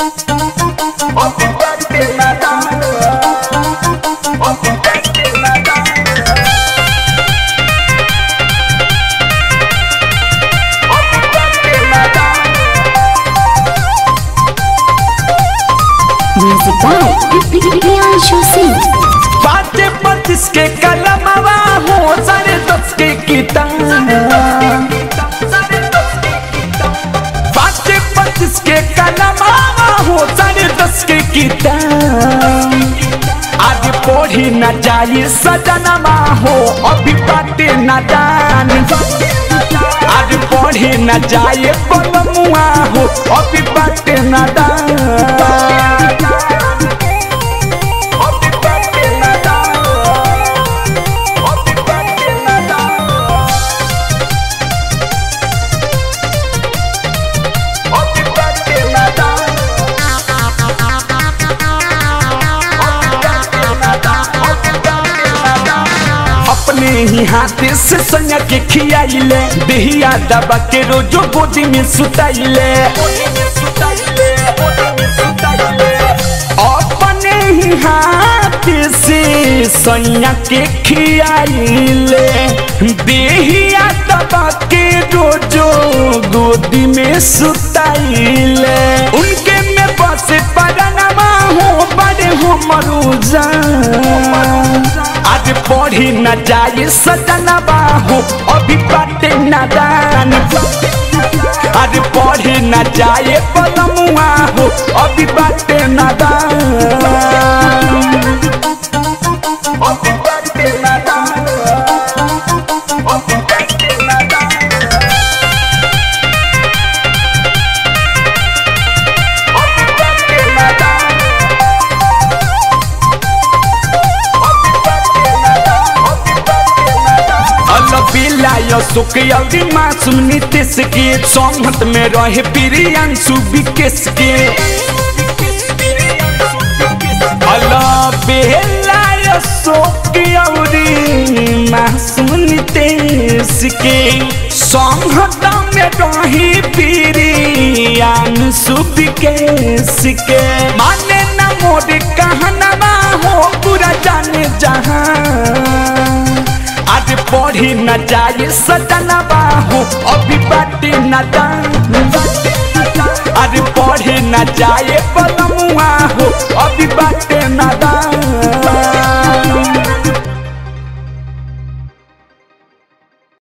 Music by Priyanshu Singh. पाँचे पच्चीस के कलमवा हो साढ़े दस के किताब पाँचे पच्चीस के कलमवा हो साढ़े दस के किताब आज पढ़ी न जाई सजनमा हो अभी बाटे न जान आज पढ़ी न जाए बलमुआ हो अभी बाटे न दान अपने ही हाथे से संया के खियाइले देहिया दबा के रोजो गोदी में सुताइले अपने ही हाथे से संया के खियाइले देहिया दबा के रोजो गोदी में सुताइले उनके में बसे परनमा हो बड़े हो मरुजा आज पढ़ी न जाए सजनबा हो अभी बाटे नादान आज पढ़ी न जाए पलमुआ हो अभी बाटे नादान अभी बाटे नादान अभी बाटे नादान अभी बाटे नादान अलबिलाय सुखयौरी मासूम नीतीश के संगत में रहे प्रियांशु विकेश के अलबिलाय सुखयौरी मासूम नीतीश के संगत में रहे प्रियांशु विकेश के माने न मोर कहना हो पूरा जाने जहां आज पढ़ी न जाए सजनबा हो अभी बाटी न दान आज पढ़ी न जाए पलमुआ हो अभी बाटे न दान